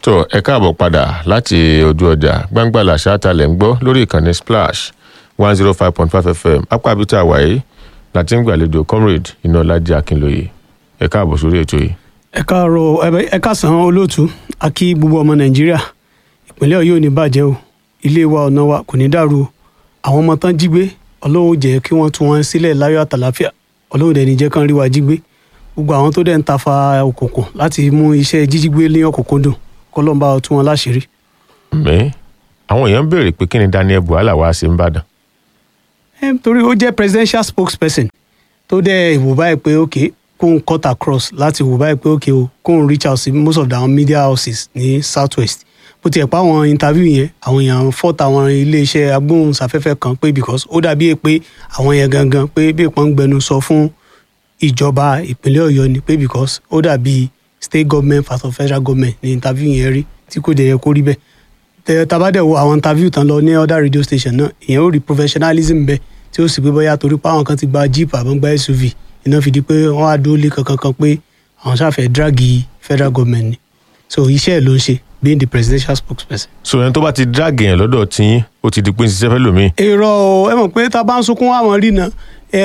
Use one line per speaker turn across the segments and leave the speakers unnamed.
tó ẹ káàbọ̀ padà láti ojú ọjà gbangbala ṣáàtàlẹ̀ ń gbọ́ lórí ìkànnì splash one zero five point five fm apá abita wàyí láti ń gbàlejò comrade ináọlájí akínlóye ẹ káàbọ̀ sórí ètò yìí.
ẹ káàárọ̀ ẹ- ẹ káàsán olóòtú a kí gbogbo ọmọ nàìjíríà ìpínlẹ̀ ọ̀yọ́ ò ní bàjẹ́ o ilé wa ọ̀nà wa kò ní dàrú o àwọn ọmọ tán jí gbé ọlọ́run ó jẹ́ kí wọ́n tú wọn sílẹ̀ láyọ̀ àtàláfíà ọlọ́run dẹ̀ ní jẹ́ kán rí wa jí gbé gbogbo àwọn tó dẹ̀ ń tafa òkùnkùn láti mú iṣẹ́ jíjí gbé ní ọ̀kùnkùndùn kọ́lọ́mbà tú wọn láṣìírí.
mi àwọn èèyàn ń béèrè pé kí ni daniel buhala wá sí nìbàdàn
ẹ torí ó jẹ́ presidential spokesperson tó dẹ̀ wò báyìí pé ok kóun cut across láti wò báyìí pé ok o kóun reach out sí most of the àwọn media houses ní south west bó tiẹ̀ pa àwọn interview yẹn àwọn èèyàn fọ́ta àwọn iléeṣẹ́ agbóhùnsáfẹ́fẹ́ kan pé because ó dàbí pé àwọn yẹn gangan pé bí ìpọ́n ń gbẹnu sọ fún ìjọba ìpínlẹ̀ ọ̀yọ́ ni pé because ó dàbí state government versus federal government ní interview yẹn rí tí kò dẹ̀ yẹ kó rí bẹ́ẹ̀ tẹ tabadẹ wo àwọn interview tán lọ ní other radio station náà ìyẹn ó rí professionalism bẹ tí ó sì pé bóyá torí pé àwọn kan ti gba jeep àbọ̀ gba suv iná fi di pé wọ́n á dúró lé kankan kan pé àwọn ṣàfẹ́ dragi federal government ni so iṣẹ́ ẹ̀ ló ń ṣe being the presidential spokesperson.
so ẹni tó bá ti drag èèyàn lọ́dọ̀ tiyín ó ti di pé ń ṣiṣẹ́ fẹ́ lómi.
èrò ẹ mọ̀ pé tá a bá ń sunkún àwọn rí náà.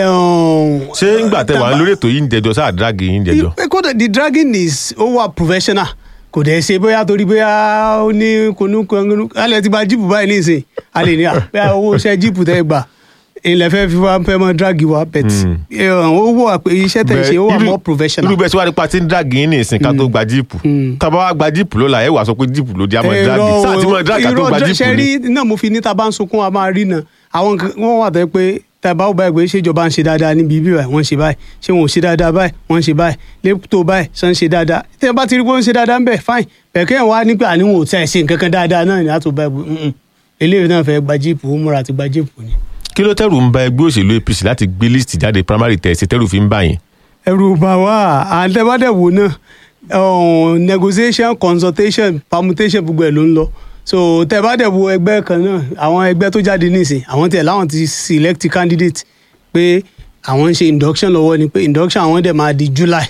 ṣé ńgbà tẹ wà lórí ètò yìí ń jẹjọ sáà drag yìí ń jẹjọ.
kódà the dragging is ó wà professional kò dẹ̀ ṣe bóyá torí bóyá ó ní konúkonu alẹ́ ti gba jíìpù báyìí nísìn a lè ní à bóyá owó iṣẹ́ jíìpù tẹ́ gbà ilẹ̀ fẹ́ fi wá fẹ́ mọ́ dragi wa bet ó wọ pé iṣẹ́ tẹ̀ ṣe ó wà more professional.
irú bẹ́ẹ̀ tí wàá nípa tí ń drag yín ní ìsìn ká tó gba jíìpù tábà wá gba jíìpù lọ́la ẹ̀ wà sọ pé jíìpù ló di àmọ́ drag sáà tí mo drag ká tó gba jíìpù
ṣe
ni.
rí náà mo fi ní ta bá ń sunkún a máa rí náà àwọn nǹkan- wọ́n wà tẹ́ pé tàbá ò báyìí pé ṣèjọba ń ṣe dáadáa níbi ibi báyìí wọ́n ń ṣe báyìí ṣé wọn ò ṣe dáadáa báyìí wọ́n ń ṣe báyìí lẹ́pútò báyìí ṣe ń ṣe dáadáa tí ẹ bá ti rí pé wọ́n ń ṣe dáadáa ń bẹ̀ fine bẹ̀kẹ́ ẹ̀ wá nígbà níwọ̀n ò tẹ̀ ṣe nǹkan kan dáadáa náà ní àtò báyìí mm-mm. eléyìí náà fẹ́ gba jíìpù ó múra àti gba jíìpù ni.
kí ló tẹ̀rù ń ba ẹgbẹ́ òṣèlú apc láti gbé list jáde primary test tẹ̀rù fi ń bà yín.
ẹrù bà wá àtẹ̀bádẹ́wò náà um, negotiation consultation permutation gbogbo ẹ̀ ló ń lọ so tẹ̀bádẹ́wò ẹgbẹ́ kan náà àwọn ẹgbẹ́ tó jáde nísìn àwọn tiẹ̀ láwọn ti select candidate pé àwọn ń ṣe induction lọ́wọ́ ni pé induction àwọn dẹ̀ máa di july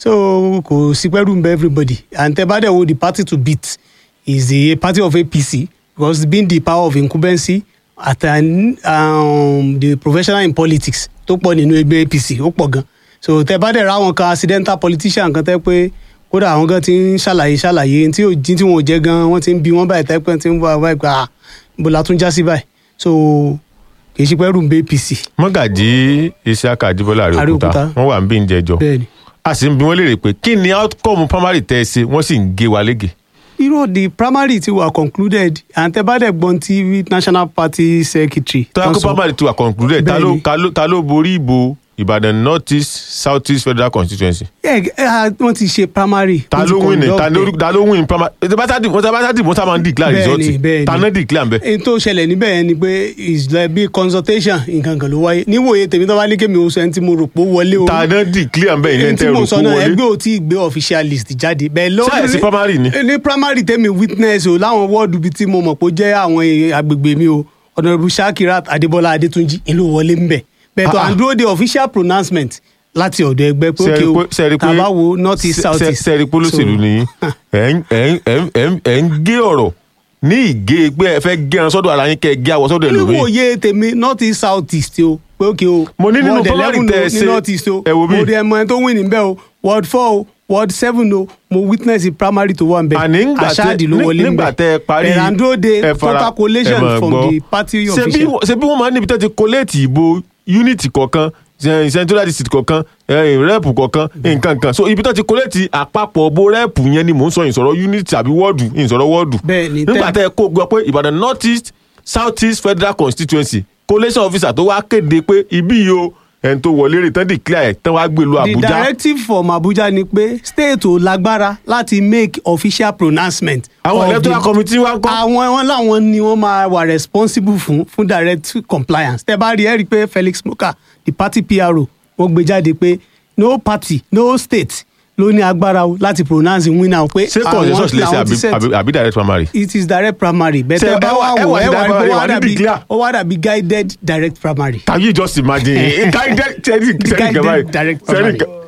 so kò sí pẹ́rù ń bẹ everybody and tẹ̀bádẹ́wò the party to beat is the party of apc because being the power of incumbency at an, um, the professional in politics tó pọ̀ nínú ẹgbẹ́ apc ó pọ̀ gan so tẹ bá dẹ̀ ra àwọn kan accidental politician kan tẹ́ pé kódà àwọn gan ti ń ṣàlàyé ṣàlàyé tí ò jí tí wọn ò jẹ́ gan wọ́n ti ń bi wọ́n báyìí tẹ́pẹ́ tí ń bọ̀ báyìí gbà bó la tún já sí báyìí so kì í ṣe pé rúùn bẹ́ apc
mọ́gàjí isiaka ajibola àríòkúta
Àríòkúta.
wọ́n wà ń bí ń jẹjọ
bẹ́ẹ̀ ni.
a sì ń bi wọ́n léèrè pé kí ni outcome primary tẹ̀ ṣe wọ́n sì ń gé wa lége.
irú the primary ti wà concluded and tẹ bá dẹ̀ gbọ́n tí national party secretary
tó yà
tán
kó
sọ-
primary ti wà concluded ta ló
Bẹ́ẹ̀ni.
ta ló- ta ló borí ìbò ìbàdàn north east south east federal constituency.
Yeah, eh, wọ́n ti ṣe primary.
ta
wọ́n ti
ló win ní ta
conduct
ló
ẹ̀.
ta ló win primary ètò bá sáà dì wọ́n sábà dì wọ́n sábà ń declare
Bẹ́ẹ̀ni,
result
bẹ́ẹ̀ni.
ta náà declare ń bẹ.
èyí tó ṣẹlẹ̀ níbẹ̀ yẹn ni pé is like bí consultation nǹkan kan ló wáyé níwòye tèmi tó bá ní kémi oṣù ẹni tí mo rò pé ó wọlé o
ta náà declare ń bẹ ìyẹn
ẹni tí
tẹ
mo
rò
sọ
kó
náà
wọlé.
ẹgbẹ́ ò tí ì gbé official list jáde bẹ́ẹ̀ ló
Ṣé ẹ̀ sí primary ni?
ní primary tèmi witness o láwọn wọ́ọ̀dù bíi tí mo mọ̀ pé ó jẹ́ àwọn èèyàn agbègbè mi o ọ̀nàrẹ́bù shakirat adébọ́lá adétúnjì ìlú wọlé ń bẹ̀ bẹ́ẹ̀ tó
Ah, ah.
à ń dúró de official pronouncement láti ọ̀dọ̀ ẹgbẹ́ pé òkè o tàbá wo north east south east
sẹ́ẹ̀rì polóṣèlú
So,
ni ẹ̀ ń- ẹ̀ ń- ẹ̀ ń- ẹ̀ ń- ẹ̀ ń gé ọ̀rọ̀ ní ìgé pé ẹ fẹ́ gé ẹran sọ́dọ̀ ara yín kẹ́ ẹ gé àwọ̀ sọ́dọ̀ ẹlòmíì.
níwòye tèmi north east south east o pé òkè o
Mo ní nínú
Ward
primary
11
tẹ́ ẹ
o, ní
ṣe,
north east o
ẹ wo bí.
mo dẹ̀ mọ ẹni tó win níbẹ̀ o ward four o ward seven o mo witness the primary tó wà níbẹ̀
àní ńgbà tẹ
aṣáàdì ló wọlé
ní- nígbà tẹ ẹ parí
ẹ̀ràndó de
ẹ fara-
total collation
ẹ máa
from
gbọ́.
the party
Ṣé bí
official.
wọ́n- ṣé bí wọ́n máa ń níbi tó ti collate ìbò unity kọ̀ọ̀kan eh, central district kọ̀ọ̀kan eh, rep kọ̀ọ̀kan nǹkan kan so ibi tó ti collate àpapọ̀ bo rep yẹn ni mò ń sọ ìsọ̀rọ̀ unity àbí wọ́ọ̀dù ìsọ̀rọ̀ wọ́ọ̀dù
Bẹ́ẹ̀ni,
nígbà
tẹ́-
tẹ ẹ kó gbọ́ pé ìbàdàn north east south east federal constituency collation officer tó wá kéde pé ibi yìí o ẹni tó wọlé rè tán declare ẹ̀ tán wá gbé lu
the
àbújá
directive from abuja ni pé state ò lágbára láti make official pronouncement.
àwọn
of the-
electoral committee wá ń kọ́
àwọn wọn làwọn ni wọn máa wà responsible fún fún direct compliance tẹ bá rí ẹ rí i pé felix moka the party pro wọn gbé jáde pé no party no state ló ní agbára o láti pronounce winner o pé
ṣé consensus lè ṣe
làwọn ti
àbí-
set.
àbí àbí direct primary.
it is direct primary
Ṣé
bẹ́ẹ̀
ẹ
bá
wá-
wà
ẹ
wò
wá
ẹ
sí
wà rí
direct
pé ó wá
primary,
dàbí
declare.
ó wá dàbí guided direct primary.
can you just imagine guided sẹ́ni
Guided
kẹ́báyì
direct
sẹ́ni
primary.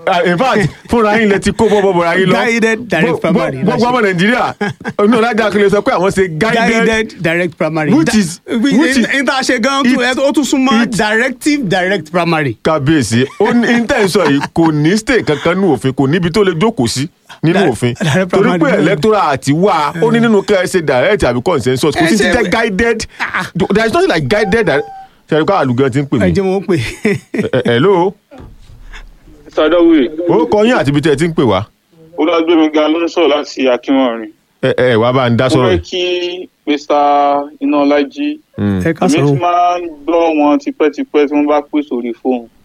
Ah, in fact fúnra yín lẹ ti kó bọ́bọ́ bọ̀ra yín lọ
Guided direct
Gbogbo-
primary,
gbogbo ọmọ nàìjíríà inú ọ̀làjà kìlẹ̀ sọ pé àwọn ṣe guided
guided direct primary.
Which is- which is-
n ta ṣe gan tún
it-
ó tún súnmọ́
it-
directive direct primary.
kábíyèsí ó ní intention yìí kò ní stay kankan nínú òfin kò níbi tó lè jókòó sí nínú
Direct-
òfin
direct
torí
primary
pé
náà.
electoral àti wà ó ní nínú kẹ́ ẹ ṣe direct àbí consensus kò
Ẹ
sí ti
ṣe-
jẹ́ guided there is nothing like guided direct ṣe ká àlùgán ti ń pè
ẹ
mí
jẹ́ wọn pè
Ẹ- hello
sàdáwì
ó kọ yín àti ibi tẹ́ ẹ ti ń pè wá
olùgbèmíga ló ń sọ̀rọ̀ láti akínwọ̀nrin
ẹ ẹ wá bá ń dá
mo
sọ̀rọ̀
fẹ́
yìí.
kí mr ináọlájí
Mm.
ẹ ká
èmi ti
sọ̀rọ̀
máa ń gbọ́ wọn tipẹ́tipẹ́ tí wọ́n bá pè sórí fóònù